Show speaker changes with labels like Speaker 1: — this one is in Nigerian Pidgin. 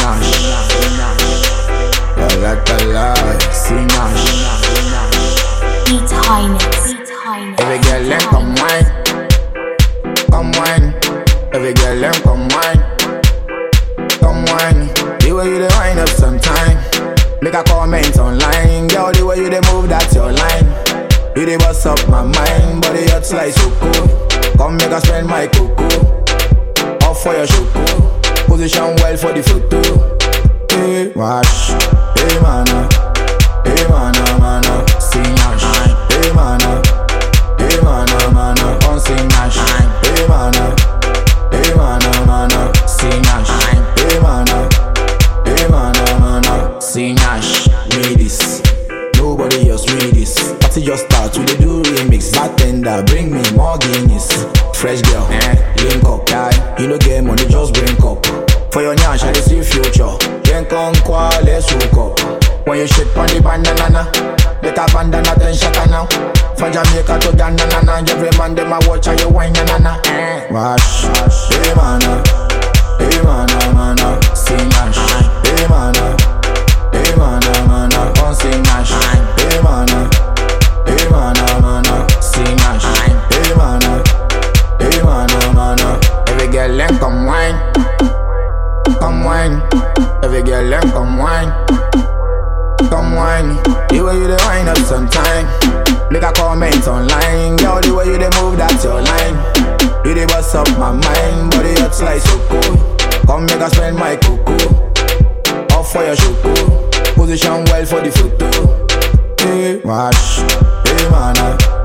Speaker 1: Sinash. La la la la, Sinash.
Speaker 2: Beat Highness. Beat Highness.
Speaker 1: Every girl them come wine, come wine. Every girl them come wine, come wine. The way you dey wind up sometime, make a comment online. Girl, the way you dey move, that's your line. You dey bust up my mind, body hot like cool. Come make a spend my cocoa, off for your shoko. Position well for the photo. Hey, wash, hey mana, hey mana mana, sing yash. Hey mana, hey mana mana, on sing yash. Hey mana, hey mana mana, sing yash. Hey mana, hey mana mana, sing yash. Read this, nobody else read this. Party just start, we dey do remix. Bartender, bring me more Guinness. Fresh girl, eh, link up, guy. You no get money, just bring up. For your nyash, I dey see future. Then come qua, let's hook up. When you shit on the bandana, let a bandana then shaka now. From Jamaica to Ghana, na na. Every man dem a watch how you wine, na na na. Eh. Wash, hey mana, hey mana mana, sing ash. Hey mana, hey mana mana, on sing ash. Hey mana, hey mana mana, sing ash. Hey mana, hey mana mana. Every girl them come wine, come wine. Every girl them come wine. Come wine, the way you dey wind up sometime. Make a comment online, girl. The way you dey move, that's your line. You dey bust up my mind, body hot like cool. Come make a spend my cocoa, off for your shoko. Position well for the photo. Hey, wash, hey mana,